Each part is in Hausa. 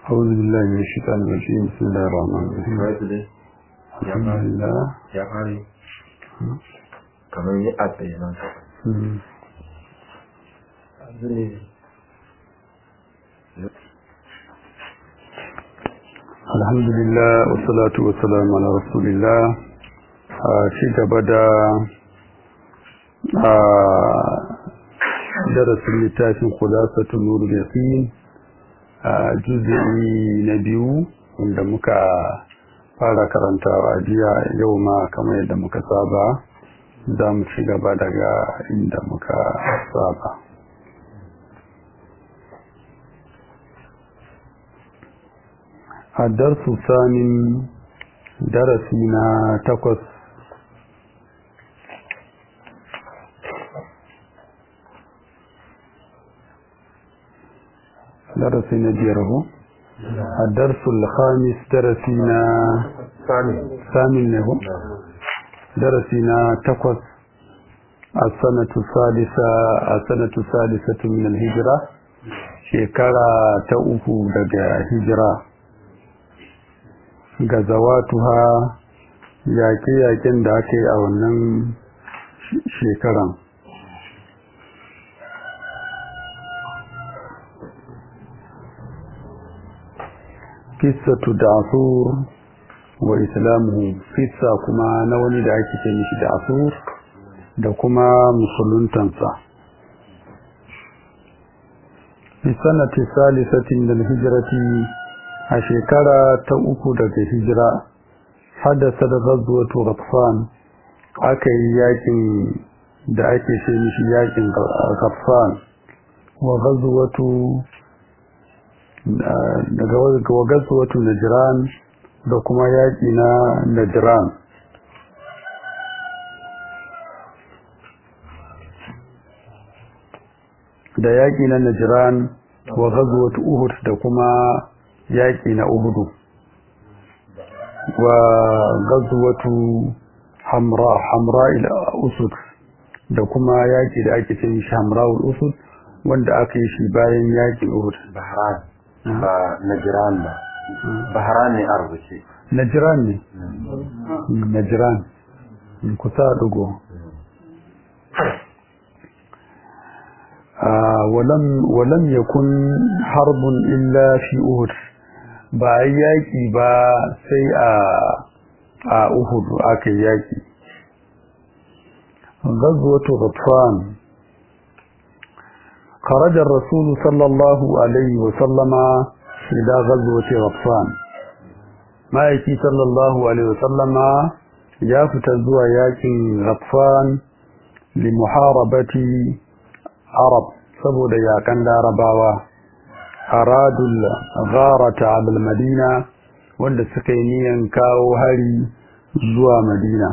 أعوذ بالله من الشيطان الرجيم بسم الله الرحمن الرحيم ya الحمد fari لله ya fari kamar yi a tsaye nan مم. الحمد لله والصلاة والسلام على رسول الله آه، ci gaba da آه، darasin littafin khulasatul nur yaqin a juz'i na biyu wanda muka fara karantawa a jiya yau ma kamar yadda muka saba za mu ci gaba daga inda muka saba a darsu sanin darasi na takwas darasi na biyar ko a darsul khamis darasi na sani samin ne ko darasi na takwas a sanatu salisa a sanatu salisatu min al-hijra shekara ta uku daga hijira ga zawatuha yaƙe-yaƙen da aka yi a wannan sh- shekaran kissatu da'sur wa islamu kissa kuma na wani da ake ce mishi da'sur da kuma musuluntansa fi sanati salisatin da hijrati a shekara ta uku daga hijira haddasa da ghazwatu ghatfan aka yi yakin da ake ce mishi yakin ghatfan wa ghazwatu daga wa ghazwatu najran da kuma yaki na najran da yaki na najran wa ghazwatu uhud da kuma yaƙi na uhudu wa gazuwatu hamra hamra ila usud da kuma yaƙi da ake cin shi hamra usud wanda aka yi shi bayan yaƙin uhud bahran ba najiran ba bahran ne a rubuce najiran ne najiran kusa dugo ولم ولم يكن حرب إلا في أهد ba a yaƙi ba sai a a Uhud aka yaƙi غزوة غطفان خرج الرسول صلى الله عليه وسلم إلى غزوة غطفان ما يكي صلى الله عليه وسلم يافت الزوى ياكي غطفان لمحاربة عرب سبو ياكن لارباوه aradul gharata al madina wanda suka yi niyan kawo hari zuwa madina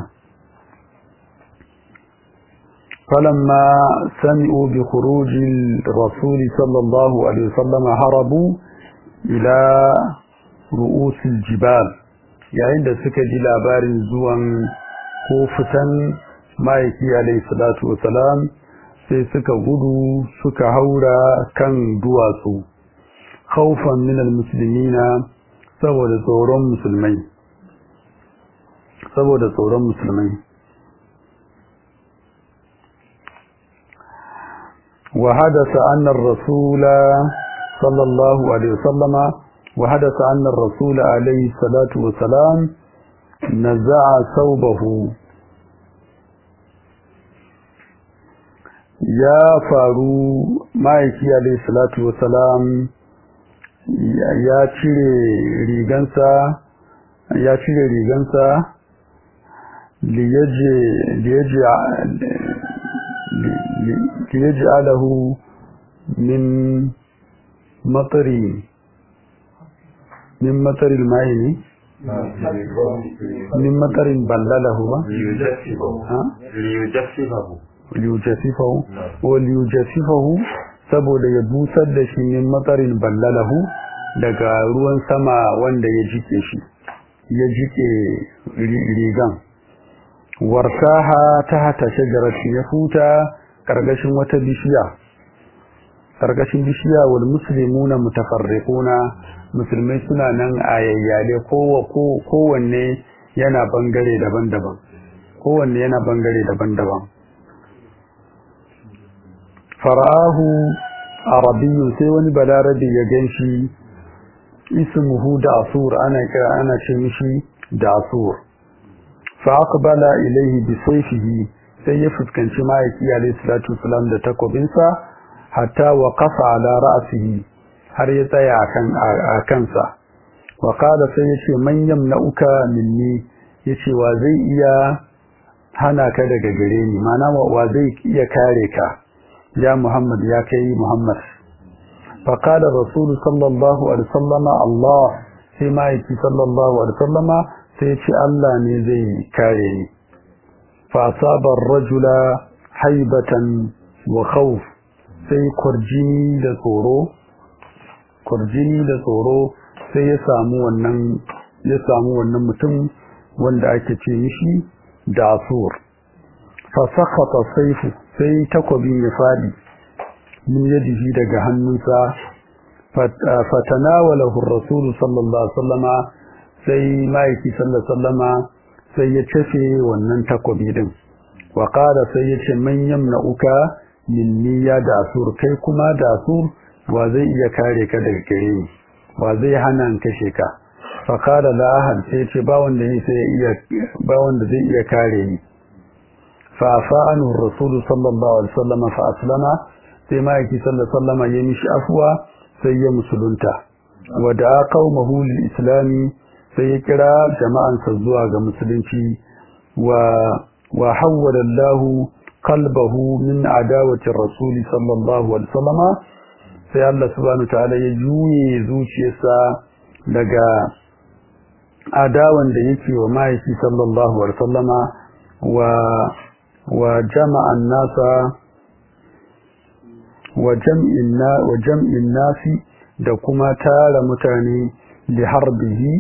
falamma sami'u bi khurujil rasul sallallahu alaihi wasallam harabu ila ru'usil jibal yayin da suka ji labarin zuwan ko fitan ma'aiki alaihi salatu wasalam sai suka gudu suka haura kan duwatsu خوفا من المسلمين saboda tsoron musulmai saboda tsoron musulmai wa hadasa anna ar-rasul sallallahu alaihi wasallama wa hadasa anna ar-rasul alaihi salatu wasalam naza'a thawbahu ya faru ma'aiki alaihi salatu wasalam ya cire rigansa ya cire rigansa liyaji alahu min matsari min matsarin mai ne min matsarin ballalahu ba liyujasifahu wa liyujasifahu saboda ya busar da shi min matsarin ballalahu daga ruwan sama wanda ya jike shi ya jike rigan wartaha ta hata shajarati ya futa karkashin wata bishiya karkashin bishiya wal muslimuna mutafarriquna musulmai suna nan a yayyale kowanne yana bangare daban-daban kowanne yana bangare daban-daban fara'ahu arabiyyun sai wani balarabe ya ganshi ismuhu da asur ana kira ana ce mishi da asur fa aqbala ilayhi bi sayfihi sai ya fuskanci ma'aiki alayhi salatu wasalam da takobinsa hatta waqafa ala ra'sihi har ya tsaya akan a kansa wa qala sai yace man yamna'uka minni yace wa zai iya hana ka daga gare ni mana wa zai iya kare ka ya Muhammad ya kai Muhammad fa qala rasul sallallahu alaihi wasallama Allah sai ma'aiki sallallahu alaihi wasallama sai yace Allah ne zai kare ni fa asaba ar-rajula haibatan wa khawf sai kurjini da tsoro kurjini da tsoro sai ya samu wannan ya samu wannan mutum wanda ake ce mishi dasur fa sakhata sayfu sai takobin ya fadi min yadihi daga hannunsa fatanawalahu ar-rasul sallallahu alaihi wasallama sai maiki sallallahu alaihi wasallama sai ya tafe wannan takobi din wa qala sai ya ce man yamna'uka minni ya dasur kai kuma dasur wa zai iya kare ka daga gare ni wa zai hana in kashe ka fa qala la ahad sai ce ba wanda ne sai iya ba wanda zai iya kare ni fa fa'anu rasul sallallahu alaihi wasallam fa aslama sai ma yake sallallahu alaihi wasallam ya mishi afwa sai ya musulunta wa da qaumahu lil islami sai ya kira jama'ansa zuwa ga musulunci wa wa hawwala Allahu qalbahu min adawati rasul sallallahu alaihi wasallam sai Allah subhanahu ta'ala ya juye zuciyarsa daga adawan da yake wa mahaifi sallallahu alaihi wasallama wa wa jama'an nasa wa jam'in na wa jam'in nasi da kuma tara mutane li harbihi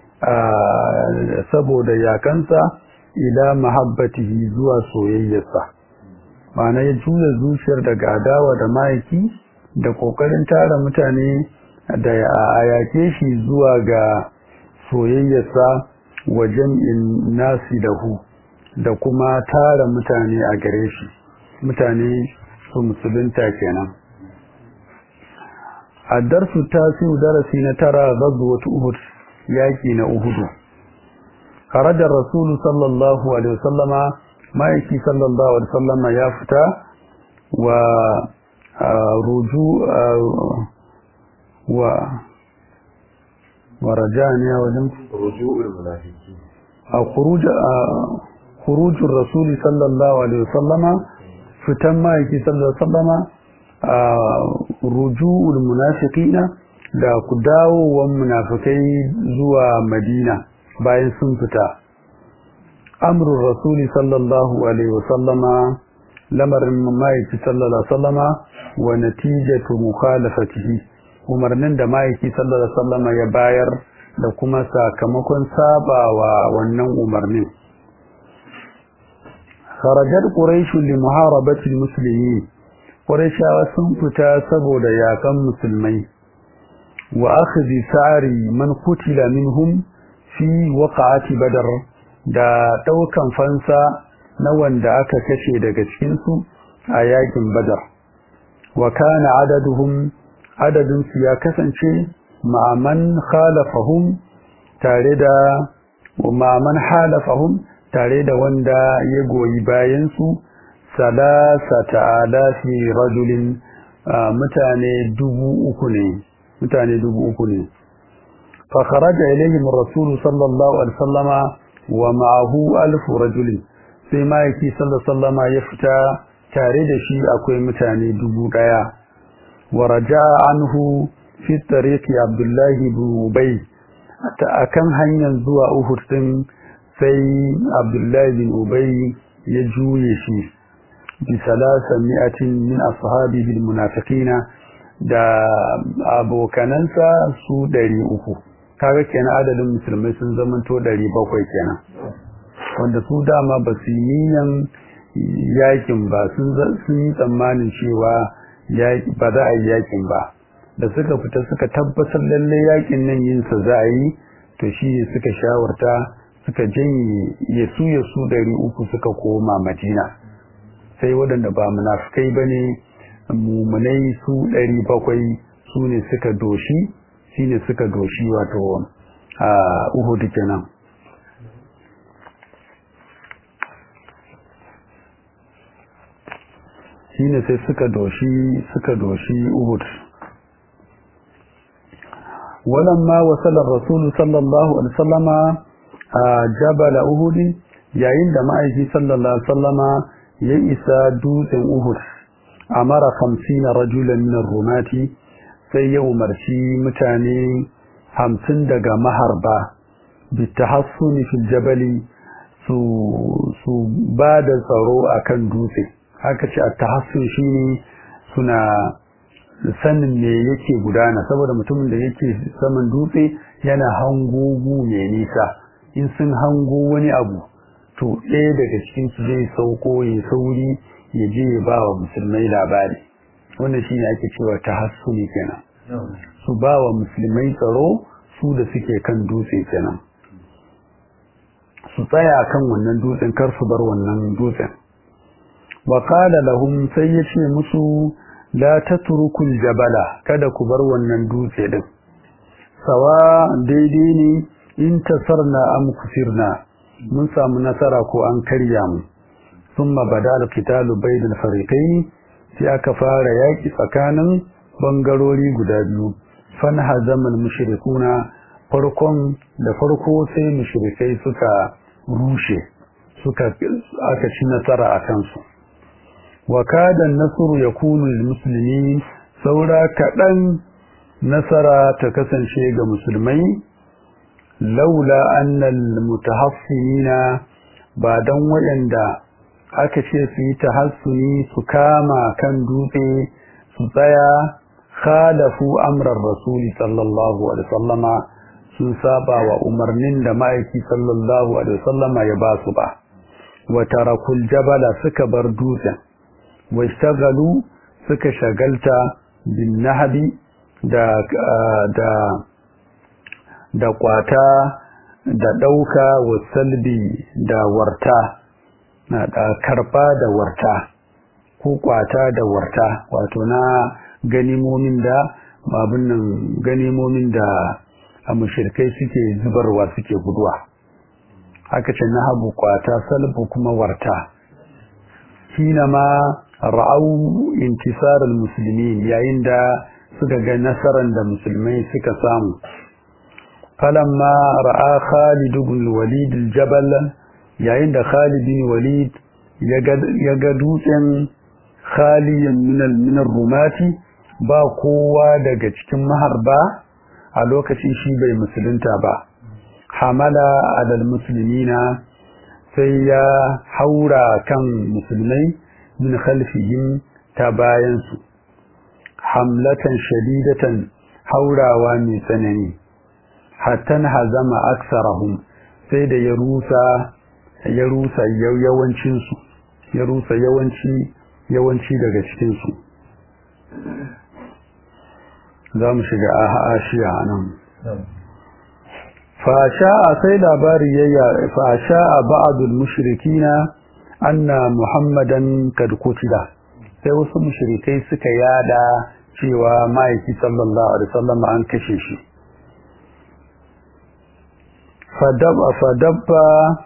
saboda yakansa ila mahabbatihi zuwa soyayyarsa ma'ana ya juya zuciyar daga adawa da mahaifi da kokarin tara mutane da a yake shi zuwa ga soyayyarsa wa jam'in nasi lahu da kuma tara mutane a gare shi mutane su musulunta kenan a darsu tasiru darasi na tara ghazwat uhud yaki na uhudu kharaja rasulu sallallahu alaihi wasallama maiki sallallahu alaihi wasallama ya fita wa ruju wa ورجعنا ولم رجوع المنافقين خروج خروج الرسول صلى الله عليه وسلم فتن ما يكي صلى الله عليه وسلم رجوع المنافقين da ku dawowan munafikai zuwa Madina bayan sun fita amrul rasuli sallallahu alaihi wasallama lamarin maiki sallallahu alaihi wasallama wa natijatu mukhalafatihi umarnin da maiki sallallahu alaihi wasallama ya bayar da kuma sakamakon sabawa wannan umarnin kharajar quraish li muharabati almuslimin quraishawa sun fita saboda yakan musulmai wa akhdhi sa'ri man qutila minhum fi waqa'ati badar da daukan fansa na wanda aka kashe daga cikin su a yakin badar wa kana adaduhum adadin su ya kasance ma'aman khalafahum tare da ma'aman halafahum tare da wanda ya goyi bayan su salasata alafi rajulin mutane dubu uku ne mutane dubu uku ne fa kharaja ilayhim ar-rasul sallallahu alaihi wasallama wa ma'ahu alf rajulin sai maiki sallallahu alaihi wasallama ya fita tare da shi akwai mutane dubu daya wa raja'a anhu fi tariqi abdullah ibn ubay akan hanyar zuwa uhud din sai abdullah ibn ubay ya juye shi bi salasa mi'atin min ashabihi almunafiqina da abokanansa su 300 kaga kenan adadin musulmai sun zamanto 700 kenan wanda su dama ba su niyan yakin ba sun yi tsammanin cewa ba za a yi yakin ba da suka fita suka tabbatar lalle yakin nan yin sa za a yi to shi ne suka shawarta suka janye yasu yasu ɗari uku suka koma madina sai waɗanda ba munafukai ba ne mumunai su ɗari bakwai su ne suka doshi shi ne suka doshi wato a uhudu kenan shi ne sai suka doshi suka doshi uhud walamma wasalar rasulu sallallahu alaihi sallama a jabala uhud yayin da ma'aiki sallallahu alaihi sallama ya isa dutsen uhud amara 50 rajulan min rumati sai ya umarci mutane hamsin daga maharba bitahassuni fil jabali su su ba da tsaro akan dutse haka ce at-tahassun shine suna sanin me yake gudana saboda mutumin da yake saman dutse yana hango gu mai nisa in sun hango wani abu to ɗaya daga cikin su zai sauko ya sauri ya je ya ba wa musulmai labari wannan shine ake cewa tahassuni kenan su ba wa musulmai tsaro su da suke kan dutse kenan su tsaya kan wannan dutsen kar su bar wannan dutsen wa qala lahum sai yace musu la tatrukul jabala kada ku bar wannan dutse din sawa daidai ne in tasarna am kusirna mun samu nasara ko an karya mu thumma badal qitalu bainal fariqayn sai aka fara yaki tsakanin bangarori guda biyu fan hazamal mushrikuna farkon da farko sai mushrikai suka rushe suka aka ci nasara a kansu wa kada nasru yakunu lil muslimin saura kadan nasara ta kasance ga musulmai laula anna al mutahassinina ba dan wayanda aka ce su yi tahassuni su kama kan dutse su tsaya khalafu amrar rasuli sallallahu alaihi wasallama sun saba wa umarnin da ma'aiki sallallahu alaihi wasallama ya ba su ba wa tarakul jabala suka bar dutsen wa ishtagalu suka shagalta bin nahbi da da da kwata da dauka wa salbi da warta na da karba da warta ko kwata da warta wato na ganimomin da babun nan ganimomin da a mushirkai suke zubarwa suke guduwa haka ce na habu kwata salbu kuma warta hina ma ra'au intisar musulmi yayin da suka ga nasarar da musulmai suka samu falamma ra'a Khalid ibn Walid al-Jabal yayin da Khalid ibn Walid ya ga dutsen khaliyan min rumati ba kowa daga cikin maharba a lokacin shi bai musulunta ba hamala alal muslimina sai ya haura kan musulmai min khalfihim ta bayansu hamlatan shadidatan haurawa mai tsanani hattan hazama aksarahum sai da ya rusa ya rusa yawancinsu ya rusa yawanci yawanci daga cikinsu za mu shiga ashiya nan fasha'a sai labari ya fasha'a ba'dul mushrikina anna muhammadan kad kutila sai wasu mushrikai suka yada cewa ma'aiki sallallahu alaihi wasallam an kashe shi fadabba fadabba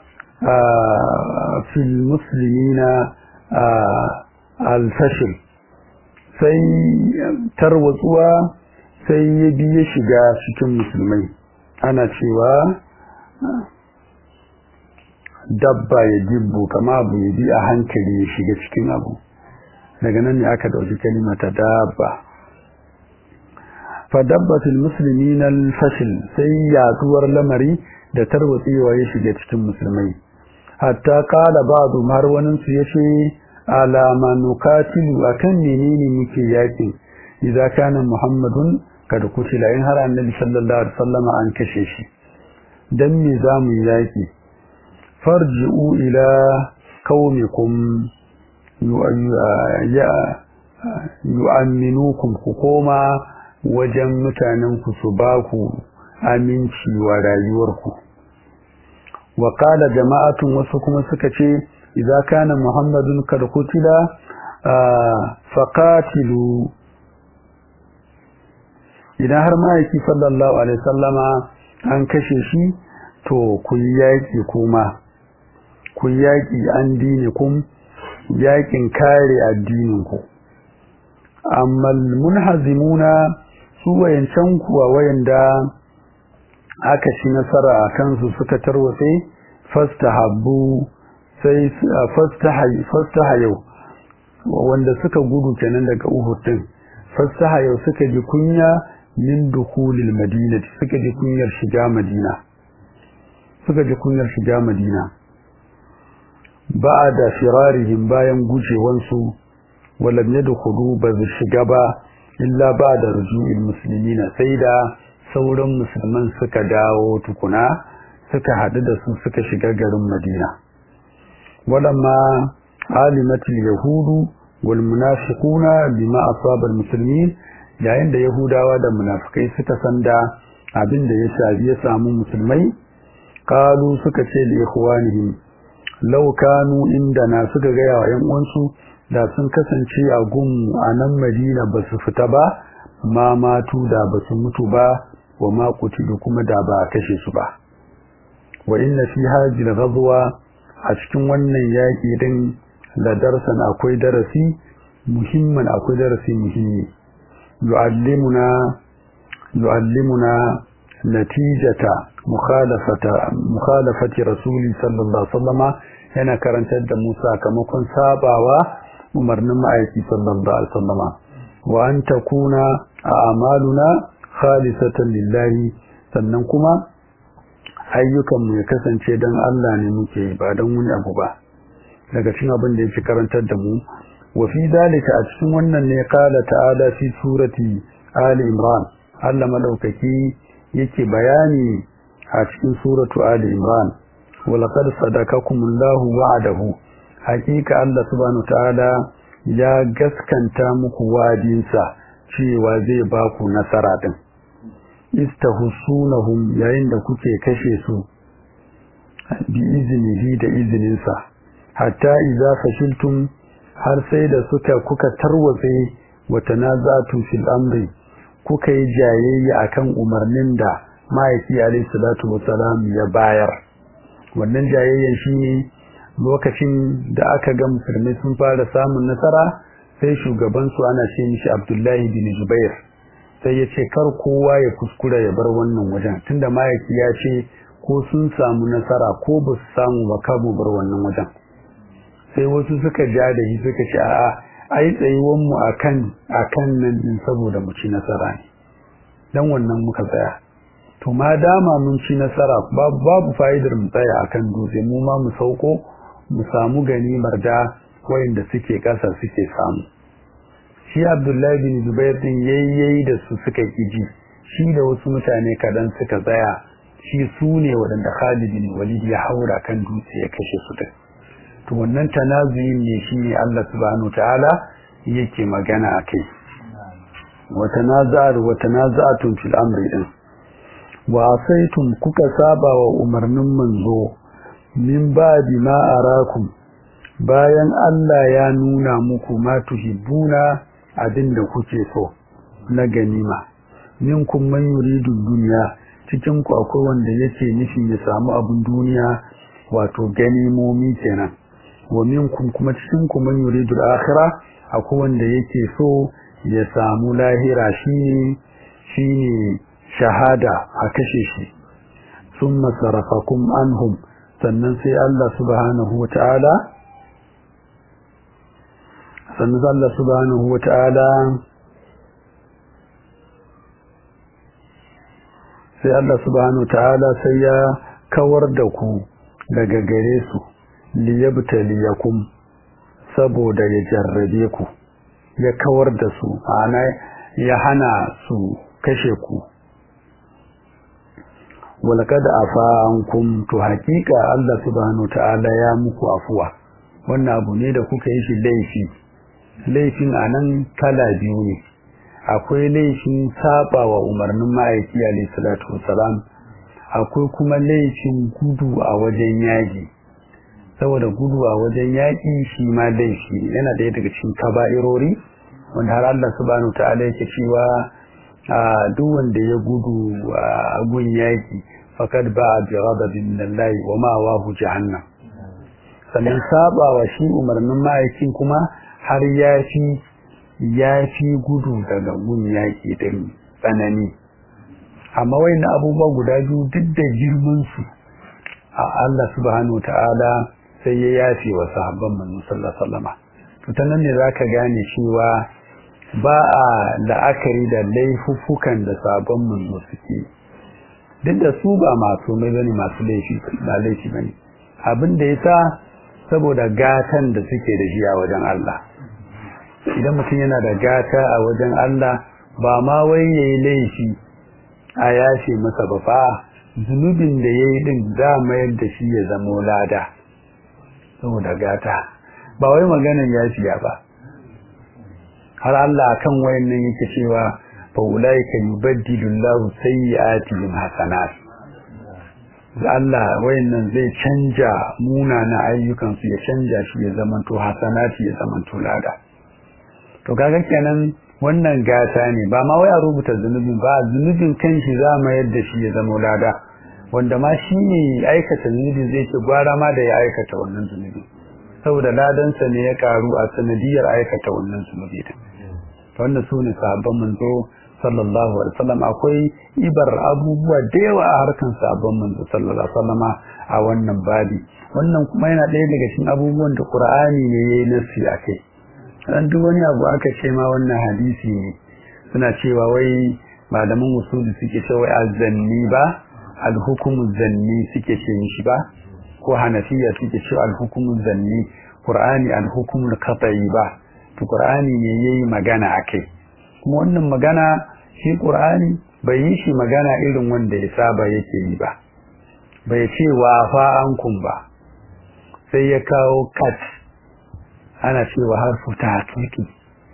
fil muslimina al-fashil sai tarwatsuwa sai ya biye shiga cikin musulmai ana cewa dabba ya jibbu kama abu ya bi a hankali ya shiga cikin abu daga nan ne aka dauki kalimata dabba fadabbatul muslimin al-fashil sai yaduwar lamari da tarwatsewa ya shiga cikin musulmai hatta qala ba'du har wannan su yace alama nukatilu akan menene muke yakin idza kana muhammadun kad kutila in har annabi sallallahu alaihi wasallam an kashe shi dan me zamu yaki farji'u ila qaumikum ya yu'amminukum ku koma wajen mutanen ku su ba ku aminci wa rayuwarku wa qala jama'atun wasu kuma suka ce idza kana muhammadun kad qutila faqatilu idan har ma'aiki sallallahu alaihi sallama an kashe shi to ku yaki kuma ku yaki an dini kun yakin kare addinin ku amma munhazimuna su wayancan kuwa wayanda aka ci nasara a kansu suka tarwatse fastahabbu sai fastaha yau wanda suka gudu kenan daga Uhud din fastaha yau suka ji kunya min dukhulil madina suka ji kunyar shiga madina suka ji kunyar shiga madina ba'da firarihim bayan gujewansu walam yadkhulu ba shiga ba illa ba'da ruju'il muslimina sai da sauran musulman suka dawo tukuna suka hadu da su suka shiga garin madina walamma alimatul yahudu wal munafiquna bima asaba al muslimin yayin da yahudawa da munafikai suka san da abin da ya shafi ya samu musulmai qalu suka ce li ikhwanihim law kanu indana suka ga yawa yan uwansu da sun kasance a gun a nan Madina ba su fita ba ma matu da ba su mutu ba wa ma kutilu kuma da ba a kashe su ba wa inna fi hadhihi ghazwa a cikin wannan yaki din da darsan akwai darasi muhimman akwai darasi muhimmi yu'allimuna yu'allimuna natijata mukhalafata mukhalafati rasuli sallallahu alaihi wasallama yana karantar da mu sakamakon sabawa umarnin ma'aiki sallallahu alaihi wasallama wa an takuna a'maluna khalisatan lillahi sannan kuma ayyukan mu ya kasance dan Allah ne muke ba dan wani abu ba daga cikin abin da yake karantar da mu wa fi dalika a cikin wannan ne qala ta'ala fi surati ali imran Allah madaukaki yake bayani a cikin suratu ali imran wa laqad sadaqakumullahu wa'adahu hakika Allah subhanahu ta'ala ya gaskanta muku wa'adinsa cewa zai ba ku nasara din istahsunahum yayin da kuke kashe su bi iznihi da izininsa hatta idza fashiltum har sai da suka kuka tarwatse wa tanazatu fil amri kuka yi jayayya akan umarnin da ma'aiki alayhi salatu wassalam ya bayar wannan jayayyan shine lokacin da aka ga musulmai sun fara samun nasara sai shugaban su ana ce mishi Abdullahi bin Zubair sai ya ce kar kowa ya kuskura ya bar wannan wajen tunda ma'aiki ya ce ko sun samu nasara ko ba su samu ba kamu bar wannan wajen sai wasu suka ja da shi suka ce a'a ai tsayuwan mu akan akan nan din saboda mu ci nasara ne dan wannan muka tsaya to ma dama mun ci nasara babu babu fa'idar mu tsaya akan dutse mu ma mu sauko mu samu ganimar da wayanda suke kasa suke samu shi Abdullahi bin Zubair din yayyayi da su suka kiji shi da wasu mutane kadan suka tsaya shi su ne waɗanda Khalid bin Walid ya haura kan dutse ya kashe su din to wannan tanazuyin ne shine Allah subhanahu ta'ala yake magana akai wa tanaza'u wa tanaza'tum fil amri din wa asaitum kuka saba wa umarnin manzo min ba'di ma arakum bayan Allah ya nuna muku ma tuhibbuna abinda kuke so na ganima minkum man yuridu dunya cikin ku akwai wanda yake nufin ya samu abin duniya wato ganimomi kenan wa minkum kuma cikin ku man yuridu al-akhirah akwai wanda yake so ya samu lahira shine shine shahada a kashe shi summa sarafakum anhum sannan sai Allah subhanahu wata'ala sannan Allah subhanahu wata'ala sai Allah subhanahu wata'ala sai ya kawar da ku daga gare su liyabtaliyakum saboda ya jarrabe ku ya kawar da su ana ya hana su kashe ku walaqad afa ankum to hakika Allah subhanahu ta'ala ya muku afuwa wannan abu ne da kuka yi shi laifi laifin anan kala biyu ne akwai laifin saba wa umarnin ma'aiki alayhi salatu wassalam akwai kuma laifin gudu a wajen yaƙi saboda gudu a wajen yaƙi shi ma laifi yana ɗaya daga cikin kaba'irori wanda har Allah subhanahu ta'ala yake cewa duk wanda ya gudu a gun yaƙi faqad ba'a bi ghadabin min Allah wa ma wahu jahannam sannan saba wa shi umarnin ma'aikin kuma har ya fi ya fi gudu daga gun yaƙi din tsanani amma wayannan abubuwa guda biyu duk da girman su a Allah subhanahu ta'ala sai ya yafe wa sahabban manzon sallallahu alaihi wasallam to ta nan ne zaka gane cewa ba a la'akari da laifuffukan da sahabban manzo suke duk da su ba masu mai bane masu laifi ba laifi bane abin da yasa saboda gatan da suke da shi a wajen Allah idan mutum yana da gata a wajen Allah ba ma wai yayi laifi a yafe masa ba fa zunubin da yayi din za mayar da shi ya zamo lada saboda gata ba wai maganan yafiya ba har Allah kan wayannan yake cewa fa ulaika yubaddilu Allahu sayyi'atihim hasanat Allah wayannan zai canja munana ayyukan su ya canja shi ya zamanto hasanati ya zamanto lada to kaga kenan wannan gata ne ba ma wai a rubuta zunubin ba zunubin kanshi za mu yadda shi ya zama lada wanda ma shi ne aikata zunubi zai ce gwara ma da ya aikata wannan zunubi saboda ladansa ne ya karu a sanadiyar aikata wannan zunubi din wanda su ne sahabban manzo sallallahu alaihi wasallam akwai ibar abubuwa da yawa a harkan sahabban manzo sallallahu alaihi wasallam a wannan babi wannan kuma yana ɗaya daga cikin abubuwan da Qur'ani ne yayi nasi akai dan duk wani abu aka ce ma wannan hadisi ne suna cewa wai malaman usuli suke cewa wai azanni ba alhukumu zanni suke ce mishi ba ko hanafiya suke cewa alhukumu zanni qur'ani alhukumu qat'i ba to qur'ani ne yayi magana akai kuma wannan magana shi qur'ani bai yi shi magana irin wanda ya saba yake yi ba bai ce wa fa ankum ba sai ya kawo kat ana cewa harfu ta hakiki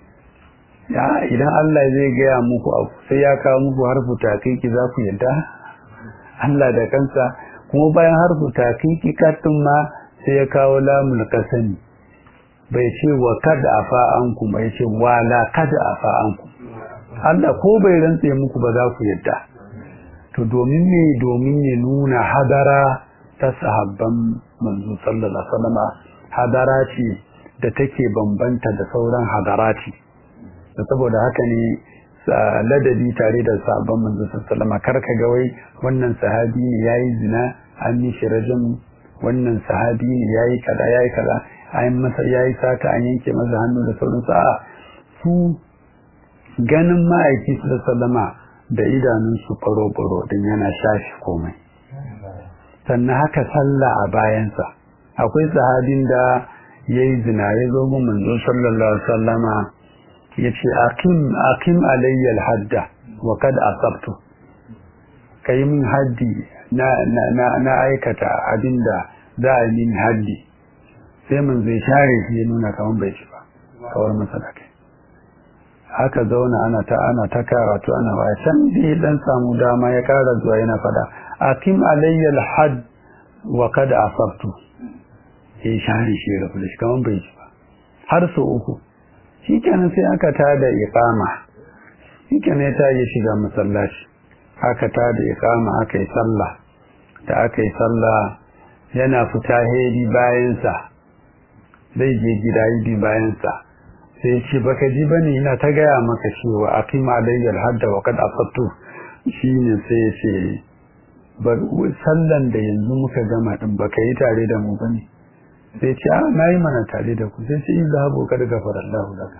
ya idan Allah zai gaya muku abu sai ya kawo muku harfu ta hakiki za ku yadda Allah da kansa kuma bayan harfu ta hakiki katin ma sai ya kawo lamul kasani bai ce wa kada afa anku bai ce wala kada afa anku Allah ko bai rantse muku ba za ku yadda to domin ne domin ya nuna hadara ta sahabban manzo sallallahu alaihi wasallam hadara ce da take bambanta da sauran hadarati da saboda haka ne ladabi tare da sabon manzo sallama kar ka ga wai wannan sahabi ne yayi zina an yi shi rajam wannan sahabi ne yayi kaza yayi kaza an masa yayi sata an yanke masa hannu da sauran sa su ganin ma'aiki sallama da idanun su faro faro din yana shafi komai sannan haka sallah a bayansa akwai sahabin da yayi zina ya zo mun manzo sallallahu alaihi wasallama yace aqim aqim alayya alhadda wa kad asabtu kai min haddi na na na aikata abinda za a min haddi sai mun zai share shi ya nuna kaman bai ci ba kawar masa da kai haka zauna ana ta ana ta karatu ana ba can da dan samu dama ya kara zuwa yana fada aqim alayya alhadd wa kad asabtu ya share shi da fulish kaman bai ci ba har so uku shi kenan sai aka tada iqama shi kenan ya tayi shiga masallaci aka tada iqama aka yi sallah da aka yi sallah yana fita hedi bayan sa zai je gida yi bayan sa sai ce baka ji bane ina ta gaya maka cewa aqima alayya hadda wa qad asabtu shine sai ya ce bar sallan da yanzu muka gama din baka yi tare da mu bane sai ce a na yi mana tare da ku sai ce in zahabu kada gafara Allah laka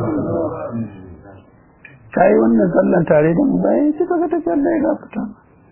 ka yi wannan sallan tare da mu bayan ce kaga tafi Allah ya gafarta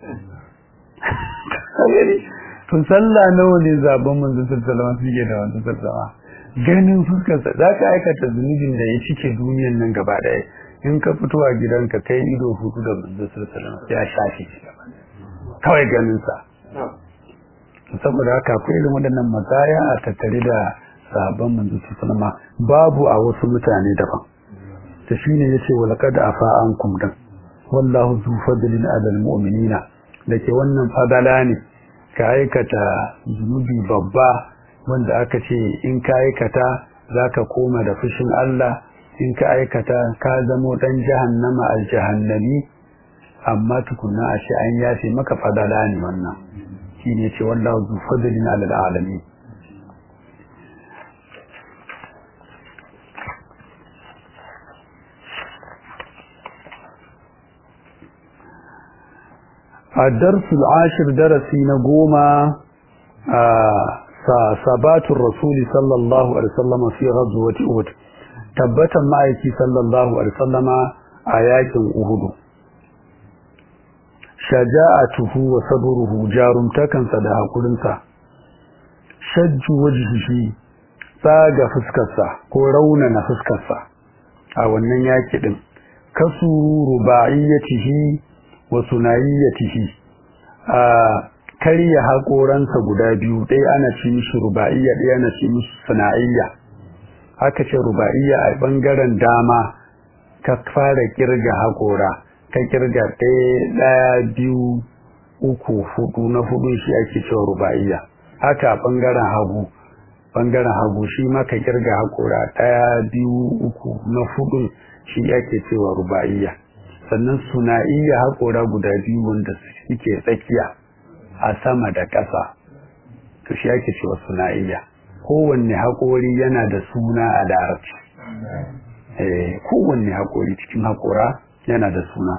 to sallah nawa ne zaben manzon sallallahu alaihi suke da wannan sallama ganin fuskarsa za ka aikata zunubin da ya cike duniyan nan gaba daya in ka fito a gidanka kai ido hutu da manzon sallallahu alaihi ya shafe shi kawai ganin sa saboda haka akwai irin waɗannan matsaya a tattare da sahabban manzo sallama babu a wasu mutane daban ta shine yace wa laqad afa ankum dan wallahu zu fadlin ala almu'minina dake wannan fadala ne ka aikata zunubi babba wanda aka ce in ka aikata zaka koma da fushin Allah in ka aikata ka zamo dan jahannama aljahannami amma tukunna a ce an yafe maka fadala ne wannan shine ce wallahu zu fadlin ala alamin الدرس العاشر درسي نقوم ثبات الرسول صلى الله عليه وسلم في غزوة أهد تبتا معك صلى الله عليه وسلم آيات أهد شجاعته وصبره جارم تكن صدها قلنسا شج وجهه tsaga fuskarsa ko raunana fuskarsa a wannan yaki din kasu rubaiyatihi wa sunayyatihi a karya haƙoransa guda biyu ɗaya ana ci mishi ruba'iyya ɗaya ana ci mishi suna'iyya haka ce ruba'iyya a ɓangaren dama ka fara kirga haƙora ka kirga ɗaya ɗaya biyu uku hudu na hudu shi ake cewa ruba'iyya haka a ɓangaren hagu ɓangaren hagu shi ma ka kirga haƙora ɗaya biyu uku na hudu shi ake cewa ruba'iyya sannan suna iya haƙora guda biyu wanda suke tsakiya a sama da ƙasa to shi ake cewa suna iya kowanne haƙori yana da suna a larabci eh kowanne haƙori cikin haƙora yana da suna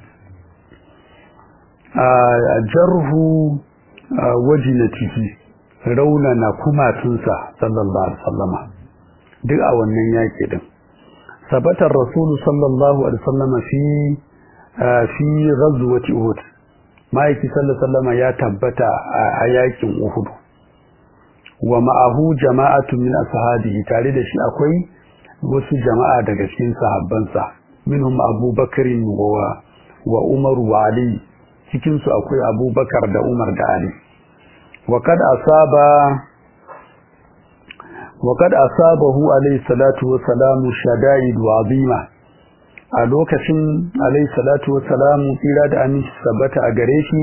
a jarhu wajinatihi raunana kumatunsa sallallahu alaihi wasallama duk a wannan yaƙi din ثبت الرسول صلى الله عليه وسلم في في غزوة أحد ما يكي صلى الله عليه وسلم يا تبت آيات أحد ومعه جماعة من أصحابه تاريد شيء أكوي wasu jama'a daga cikin sahabbansa minhum Abu Bakr wa wa Umar wa Ali cikin su akwai Abu Bakar da Umar da Ali wa kad asaba وقد أصابه عليه الصلاة والسلام شدائد عظيمة a lokacin alayhi salatu wassalamu tsira da aminci sabbata a gare shi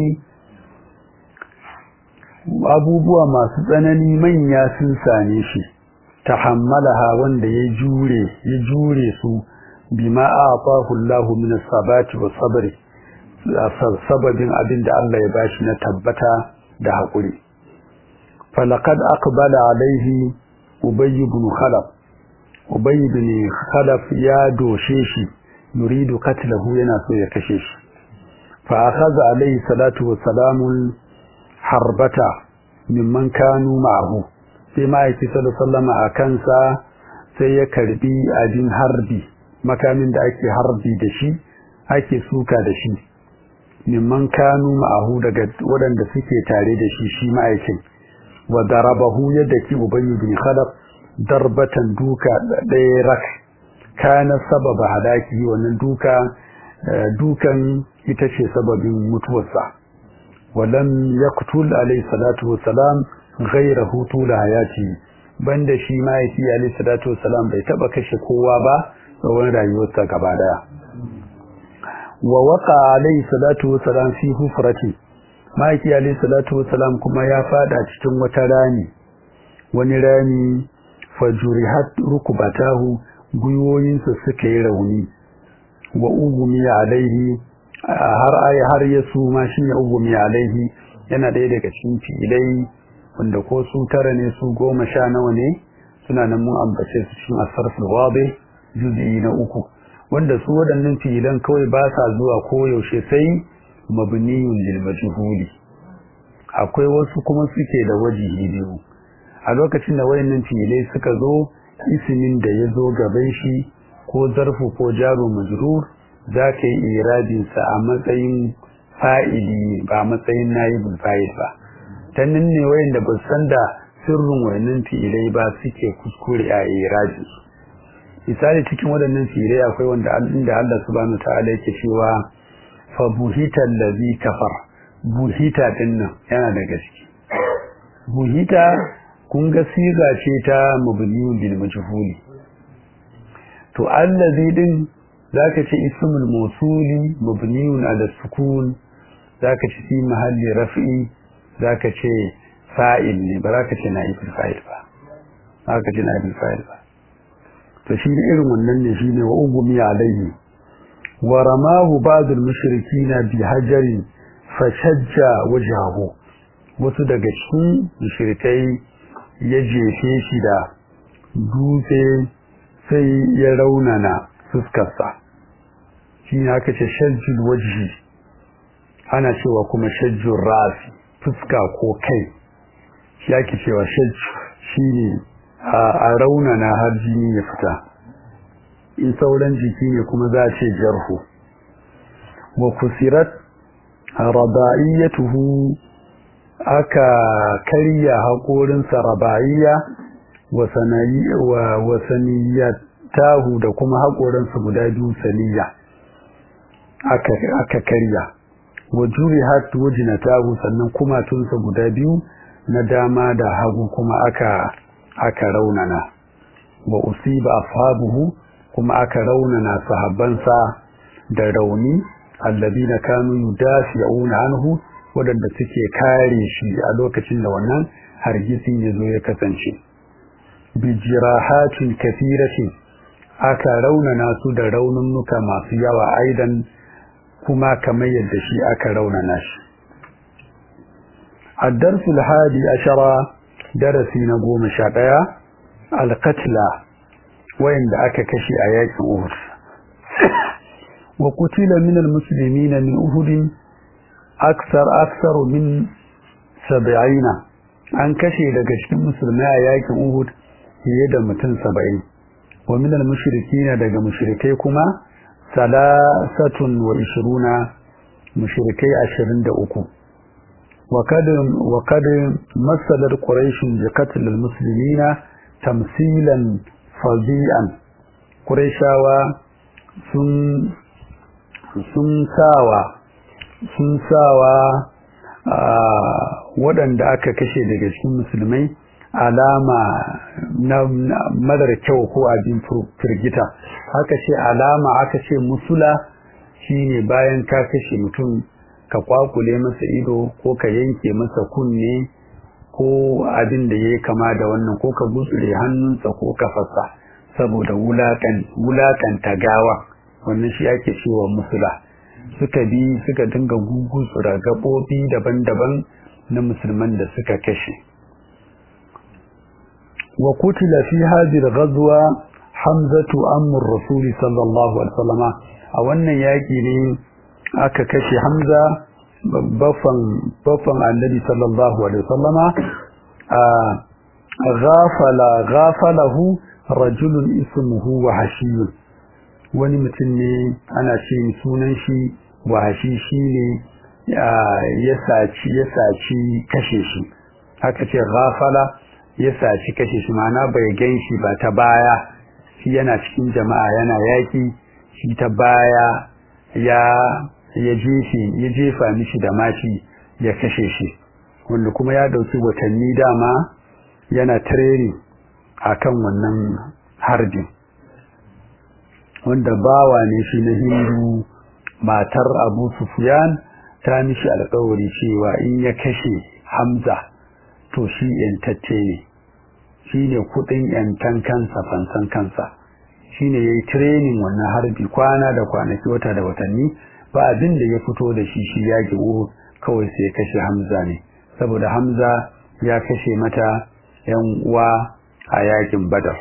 abubuwa masu tsanani manya sun same shi tahammalaha wanda ya jure ya jure su bima a'tahu Allahu min as-sabati was-sabri sababin abin da Allah ya bashi na tabbata da hakuri falaqad aqbala alaihi Ubay ibn Khalaf Ubay ibn Khalaf ya doshe shi yuridu katlahu yana so ya kashe shi fa akhadha alayhi salatu wa salamul harbata mimman kanu ma'ahu sai ma'aiki sallallahu a kansa sai ya karbi abin harbi makamin da ake harbi da shi ake suka da shi mimman kanu ma'ahu daga waɗanda suke tare da shi shi ma'aikin wa darabahu yadda ki ubayy bin khalaf darbatan duka ɗaya rak kana sababa halaki wannan duka dukan ita ce sababin mutuwarsa walam yaqtul alayhi salatu wassalam ghayrahu tula hayati banda shi ma yake alayhi salatu wassalam bai taba kashe kowa ba tsawon rayuwarsa gaba daya wa waqa alayhi salatu wassalam fi hufrati maki alayhi salatu wassalam kuma ya fada cikin wata rami wani rami fajurihat rukbatahu guyoyinsa suka yi rauni wa ugumi alaihi har ay har ya suma shi ya ugumi alaihi yana ɗaya daga cikin filai wanda ko su tara ne su goma sha nawa ne suna nan mun ambace su cikin asarful wabe juz'i na uku wanda su waɗannan filan kawai ba sa zuwa koyaushe sai mabniyun lil majhuli akwai wasu kuma suke da wajihi biyu a lokacin da wayannan filai suka zo ismin da ya zo gaban shi ko zarfu ko jaro majrur za ka yi irabinsa a matsayin fa'ili ba matsayin nayibul fa'il ba ta nan ne wayanda ba san da sirrin wayannan filai ba suke kuskure a irabin misali cikin waɗannan filai akwai wanda inda Allah subhanahu ta'ala yake cewa fa buhita allazi kafar buhita din nan yana da gaske buhita kun ga siga ce ta mabniyun bil majhuli to allazi din zaka ce ismul mawsuli mabniyun ala sukun zaka ce fi mahalli raf'i zaka ce fa'il ne ba zaka ce na'ibul fa'il ba zaka ce na'ibul fa'il ba to shi irin wannan ne shine wa ugumi alayhi wa ramahu ba'd al-mushrikina bi hajarin fashajja wajhahu wasu daga cikin mushrikai ya jefe shi da dutse sai ya raunana fuskarsa shi ne aka ce shajjul wajhi ana cewa kuma shajjul rasi fuska ko kai shi ake cewa shajju shi ne a raunana har jini ya fita in sauran jiki ne kuma za a ce jarhu wa kusirat raba'iyatuhu aka karya haƙorinsa raba'iyya wa saniyatahu da kuma haƙorinsa guda biyu saniya aka karya wa jurihat wajnatahu sannan kumatunsa guda biyu na dama da hagu kuma aka aka raunana wa usiba ashabuhu kuma aka raunana sahabbansa da rauni alladina kanu yudafi'una anhu wadanda suke kare shi a lokacin da wannan hargitsin yazo ya kasance bi jirahatin kathiratin aka raunana su da raununnuka masu yawa aidan kuma kamar yadda shi aka raunana shi الدرس الحادي عشر درسي نقوم شاقيا القتلى وين دعك كشي آيات أهد وقتل من المسلمين من أهد أكثر أكثر من سبعين an kashe daga cikin musulmai a yakin Uhud fiye da mutum saba'in wa minal mushrikina daga mushrikai kuma salasatun wa ishiruna mushrikai ashirin da uku وقد وقد مثلت قريش بقتل المسلمين تمثيلا فظيعا قريشاوا sun sun sawa sun sawa waɗanda aka kashe daga cikin musulmai alama na madar kyau ko abin firgita haka ce alama aka ce musula shine bayan ka kashe mutum ka kwakule masa ido ko ka yanke masa kunne ko abin da ya kama da wannan ko ka gutsure hannunsa ko kafarsa saboda wulakanta gawa wannan shi ake cewa musula suka bi suka dinga gugutsura gaɓoɓi daban-daban na musulman da suka kashe wa kutila fi hadhihi ghazwa hamzatu amr rasuli sallallahu alaihi wasallama a wannan yaki ne aka kashe Hamza baffan baffan Annabi sallallahu alaihi wasallama a ghafala ghafalahu rajulun ismuhu wahshi wani mutum ne ana ce sunan shi wahashi shine ya saci ya saci kashe shi haka ce ghafala ya saci kashe shi ma'ana bai ganshi ba ta baya shi yana cikin jama'a yana yaki shi ta baya ya ya jefe ya jefa mishi da mashi ya kashe shi wanda kuma ya dauki watanni dama yana training akan wannan harbin wanda bawa ne shi na hindu matar abu sufyan ta mishi alkawari cewa in ya kashe hamza to shi yantacce ne shi ne kudin yantan kansa fansan kansa shi ne ya yi training wannan harbi kwana da kwanaki wata da watanni ba abin da ya fito da shi shi ya giwo kawai sai ya kashe hamza ne saboda hamza ya kashe mata yan uwa a yakin badar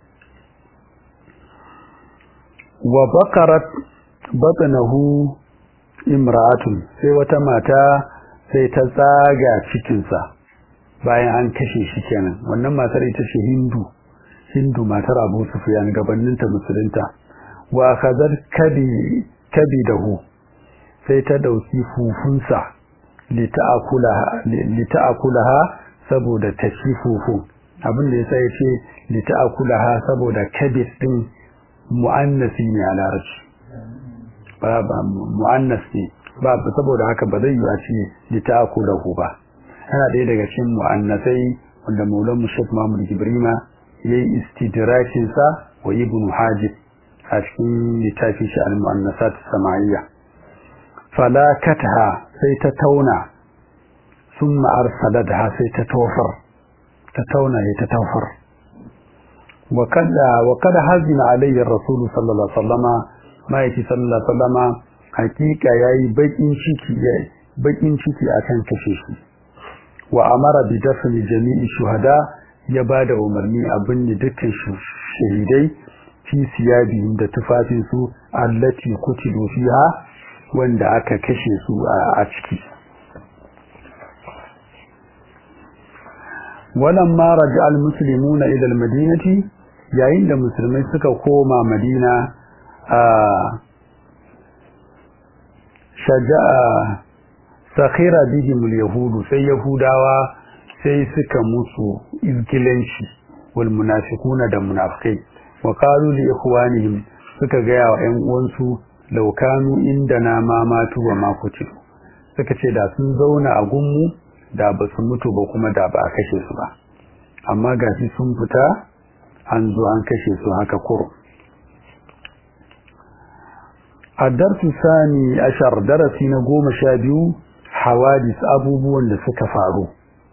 wa bakarat batnahu imra'atun sai wata mata sai ta tsaga cikinsa bayan an kashe shi kenan wannan matar ita ce hindu hindu matar abu sufyan gabaninta musulunta wa khazar kabi kabidahu sai ta dauki fufunsa lita'akulaha saboda ta ci fufun abin da yasa yace lita'akulaha saboda kabid din mu'annasi ne a larabci ba ba mu'annas ne ba saboda haka ba zai yi a ce lita'akulahu ba yana ɗaya daga cikin mu'annasai wanda maulan mushaf mahmud gibrima ya yi istidrakinsa wa ibn hajib a cikin littafin shi al-mu'annasat sama'iyya falakatha sai ta tauna summa arsalatha sai ta tofar ta tauna ya ta tofar wa kada wa kada hazina alayhi rasul sallallahu alaihi wasallama maiki sallallahu alaihi wasallama hakika yayi bakin ciki bakin ciki akan kashe shi wa amara bi dafni jami'i shuhada ya bada umarni abin da dukkan shahidai fi siyabihim da tufafin su allati kutilu fiha wanda aka kashe su a ciki walamma raja almuslimuna ila almadinati yayin da musulmai suka koma madina a shaja'a sakhira bihim alyahudu sai yahudawa sai suka musu izgilanci wal munafiquna da munafikai wa qalu li ikhwanihim suka gaya wa ƴan uwansu law kanu indana ma matu wa ma kutilu suka ce da sun zauna a gunmu da ba su mutu ba kuma da ba a kashe su ba amma gashi sun fita an zo an kashe su haka kuro a darsu sani ashar darasi na goma sha biyu hawadis abubuwan da suka faru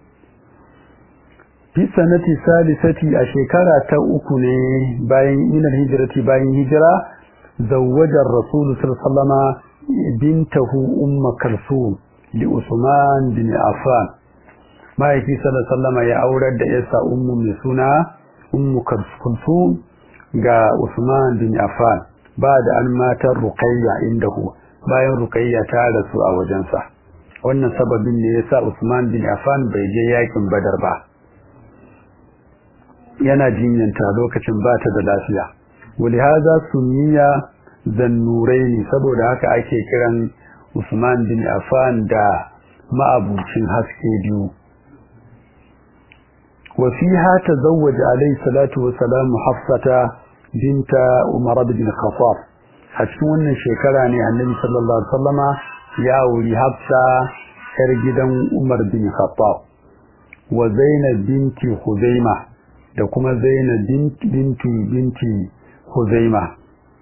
fi sanati salisati a shekara ta uku ne bayan minar hijirati bayan hijira zawwajar rasulu sallama bintahu umma kalsum li usman bin affan ma'aiki sallama ya aurar da yasa ummu mai suna ummu kalsum ga usman bin affan ba da an matar ruqayya indahu bayan ruqayya ta rasu a wajensa wannan sababin ne yasa usman bin affan bai je yakin badar ba yana jinyanta lokacin ba ta da lafiya walihaza sunniya zannuraini saboda haka ake kiran Usman bin Affan da ma'abucin haske biyu wa fiha tazawwaja alayhi salatu wa salam Hafsata binta Umar bin Khattab a cikin wannan shekara ne Annabi sallallahu alaihi wasallama ya auri Hafsa yar gidan Umar bin Khattab wa Zainab binti Khuzaimah da kuma Zainab binti binti Huzaima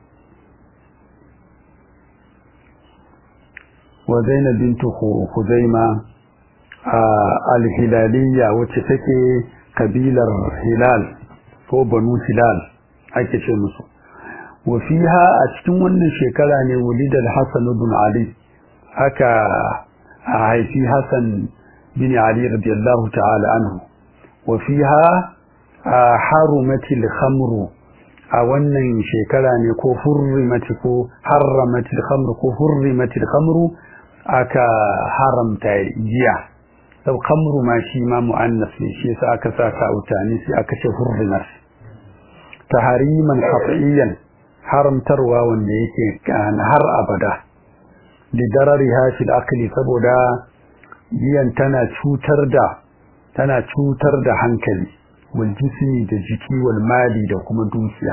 wa Zainab binti Huzaima al-Hilaliyya wacce take kabilar Hilal ko Banu Hilal ake ce musu wa fiha a cikin wannan shekara ne wulid al-Hasan ibn Ali aka haifi Hassan bin Ali radiyallahu ta'ala anhu wa fiha harumatil khamru a wannan shekara ne ko hurrimati ko harramatil khamru ko hurrimatil khamru aka haramta giya sau khamru ma shi ma mu'annas ne shi yasa aka sa ta utani sai aka ce hurrimat tahariman qat'iyan haramtarwa wanda yake har abada da darariha fil aqli saboda giyan tana cutar da tana cutar da hankali والجسم دجكي والمال دكما دوسيا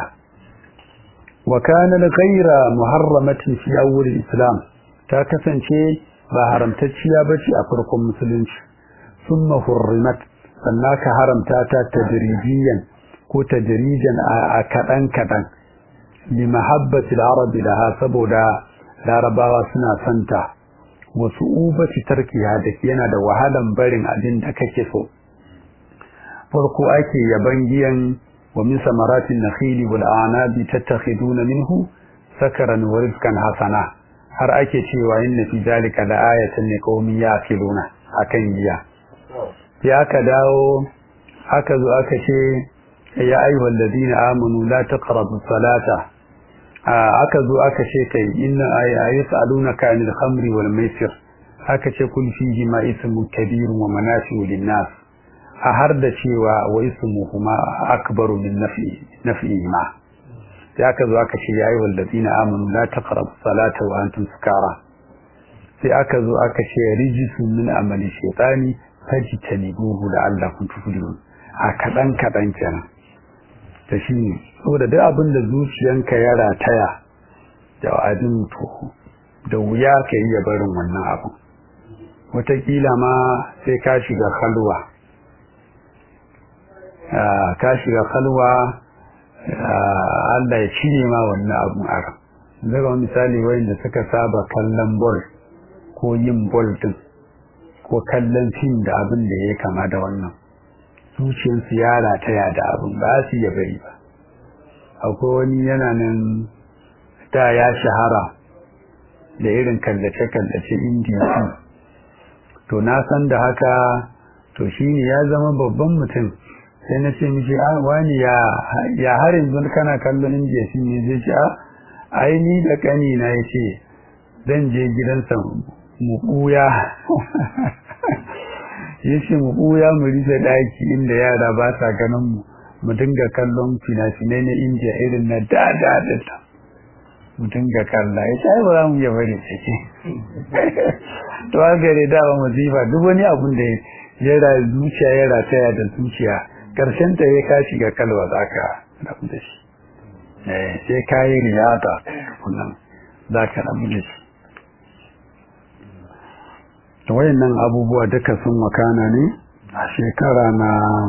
وكان غير محرمة في أول الإسلام تاكسن شيء بحرمتشيا بشي أفركم مسلمش ثم حرمت فناك حرمتاتا تدريجيا كو تدريجا أكدن كدن لمحبة العرب لها سبودا larabawa suna santa wasu ubaci tarkiya da yana da wahalan barin abin da kake so farko ake yaban giyan wa min samaratin nakhili wal anabi tattakhiduna minhu sakaran wa rizqan hasana har ake cewa inna fi zalika la ayatan liqaumin yaqiluna akan giya ya aka dawo aka zo aka ce ya ayyuhal ladina amanu la taqrabu salata aka zo aka ce kai inna ayasalunaka anil khamri wal maisir aka ce kun fihi ma ismun kabirun wa manafi'u lin nas a har da cewa wa ismuhuma akbaru min naf'i ma sai aka zo aka ce ya yi wallazina amanu la taqrabu salata wa antum sukara sai aka zo aka ce rijisun min amali shaytani fajtanibuhu la'allakum tuflihun a kadan kadan kenan ta shine saboda duk abin da zuciyanka ya rataya da abin to da wuya ka yi barin wannan abin wataƙila ma sai ka shiga halwa ka shiga kalwa Allah ya cire ma wannan abun a ran daga misali wayanda suka saba kallon bol ko yin bol din ko kallon fim da abin da ya kama da wannan zuciyarsu ya rataya da abin ba su iya bari ba akwai wani yana nan da ya shahara da irin kallace-kallace indiya to na san da haka to shi ne ya zama babban mutum sai na ce mishi a wani ya har yanzu kana kallon indiya shi ne zai ce a ai ni da kani na ya ce zan je gidansa mu ɓuya ya ce mu ɓuya mu rufe ɗaki inda yara ba sa ganin mu mu dinga kallon fina-finai na indiya irin na da-da da mu dinga kalla ya ce ai ba za mu iya bari sake to haka ne da ba musifa duk wani abun da ya ra zuciya ya rataya da zuciya karshen ta ya ka shiga kalwa za ka rabu da shi sai ka yi riyata kullum za ka rabu da shi to wayannan abubuwa duka sun wakana ne a shekara na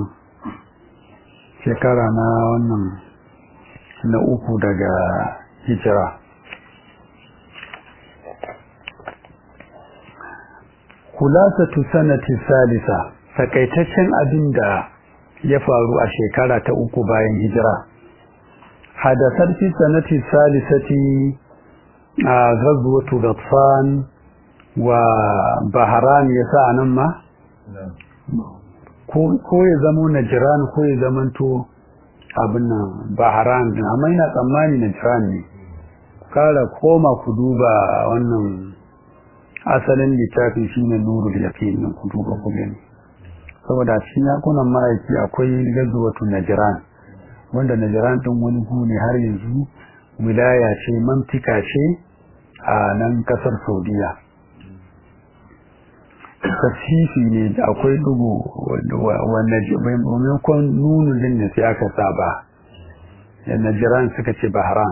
shekara na wannan na uku daga hijira kulasatu sanati salisa takaitaccen abin da ya faru a shekara ta uku bayan hijira hadasar fi sanati salisati a ghazwatu ghatfan wa baharan yasa nan ma ko ya zamo najiran ko ya zamanto abin nan baharan din amma ina tsammani najiran ne kara koma ku duba wannan asalin littafin shine nurul yaqin din ku duba ku gani saboda cikin yakunan ma'aiki akwai gazuwatu najiran wanda najiran din wani gu ne har yanzu wilaya ce mantika ce a nan kasar saudiya tasifi ne da akwai dugu wanda maimakon nunu din da sai aka saba da najiran suka ce bahran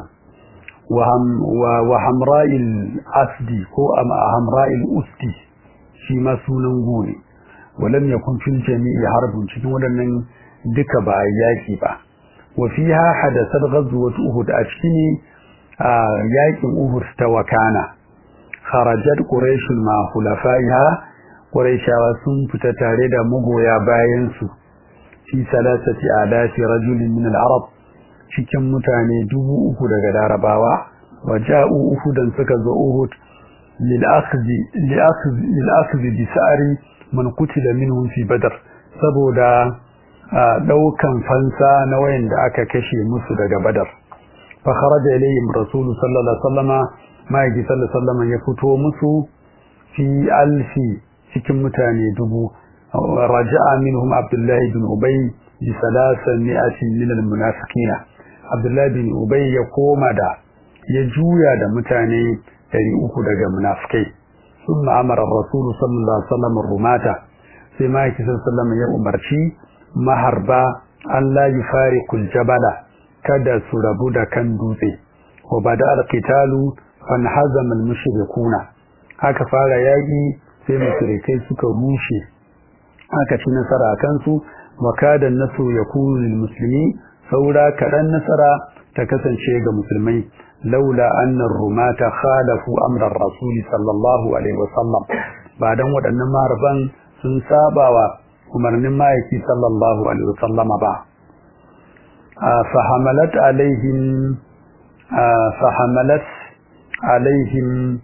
wa hamra'il asdi ko hamra'il usti shi ma sunan gune walam yakun fil jami'i harbun cikin waɗannan duka ba a yaki ba wa fiha hadathat ghazwat uhud a cikin yakin uhud ta wakana kharajat quraish ma khulafaiha quraishawa sun fita tare da magoya bayan su fi salasati alafi rajulin min al-arab cikin mutane dubu uku daga larabawa wa ja'u uhudan suka zo uhud lil akhdhi lil akhdhi bi sa'ri man qutila minhum fi badr saboda daukan fansa na wayanda aka kashe musu daga badar fa kharaja ilayhim rasul sallallahu alaihi wasallama ma'aiki sallallahu alaihi wasallama ya fito musu fi alfi cikin mutane dubu raja'a minhum abdullahi bin ubay bi salasami'atin min al-munafiqina abdullahi bin ubay ya koma da ya juya da mutane 300 daga munafikai ثم أمر الرسول صلى الله عليه وسلم الرماة sai ma'aiki sallallahu ya umarci maharba an la yufariqul jabala kada su rabu da kan dutse wa bada alqitalu fan hazama almushrikuna haka fara yaki sai mushrikai suka rushe aka ci nasara akan su wa kada nasu yakunu lil muslimi saura kadan nasara ta kasance ga musulmai laula anna rumata khalafu amra rasuli sallallahu alaihi wasallam ba dan waɗannan maharban sun sabawa umarnin ma'aiki sallallahu alaihi wasallam ba fahamalat alaihim fahamalat alaihim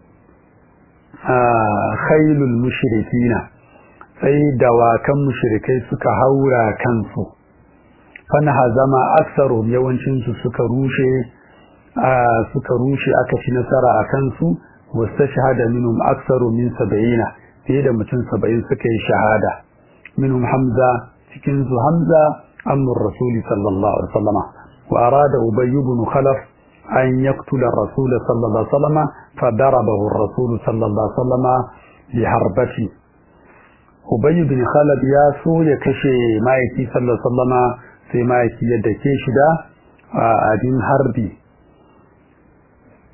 khailul mushrikina sai dawakan mushrikai suka haura kansu fana hazama aksarum yawancin su suka rushe suka rushe aka ci nasara a kansu wasu shahada minhum aksaru min saba'ina fiye da mutum saba'in suka yi shahada minhum hamza cikin su hamza amur rasuli sallallahu alaihi wasallam wa arada ubay ibn khalaf an yaqtula rasul sallallahu alaihi wasallam fa darabahu ar-rasul sallallahu alaihi wasallam bi harbati ubay ibn khalaf ya so ya kashe maiki sallallahu alaihi wasallam sai maiki ya dake shi da abin harbi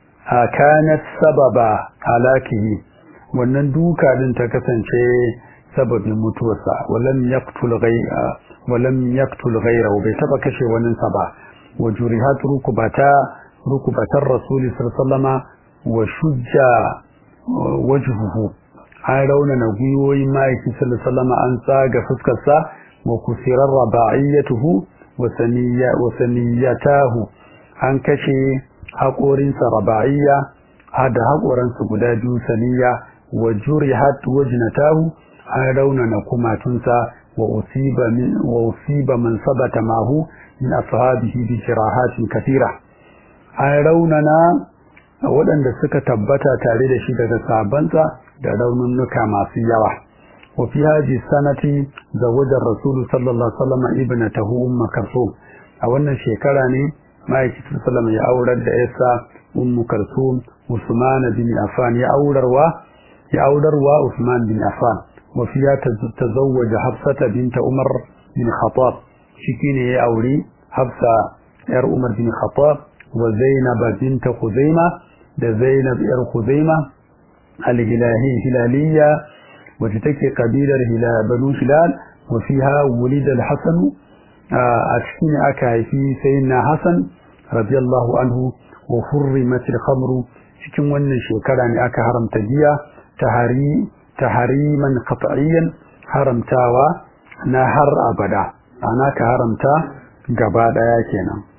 kanat sababa halakihi wannan duka din ta kasance sababin mutuwarsa walam yaqtul ghayra walam yaqtul ghayra bai taba kashe wani sa ba wa jurihat rukbata rukbatar rasul sallallahu wa shujja wajhuhu an raunana gwiwoyin ma'aiki sallallahu an tsaga fuskarsa wa kusirar raba'iyatuhu wa saniyatahu an kashe haƙorinsa raba'iyya hada haƙoransa guda biyu saniya wa jurihat wajnatahu an raunana kumatunsa wa usiba min wa usiba man sabata mahu min ashabihi bi jirahatin kathira an raunana waɗanda suka tabbata tare da shi daga sabansa da raununnuka masu yawa wa fi haji sanati zawajar rasulu sallallahu alaihi wasallam ibnatahu umma kalsum a wannan shekara ne ma'aikatan sallallahu ya aurar da yasa ummu kalsum usman bin affan ya aurarwa ya aurarwa usman bin affan wa fiya tazawwaja hafsata binta umar bin khattab shi ne ya aure hafsa yar umar bin khattab wa zainab binta khuzaima da zainab yar khuzaima al-hilahi hilaliya wacce take kabilar banu hilal wa fiha wulida al-hasan a cikin aka haifi sayyidina hasan radiyallahu anhu wa hurrimat al-khamru cikin wannan shekara ne aka haramta giya tahari tahariman qat'iyyan haramtawa na har abada ana ka haramta gaba daya kenan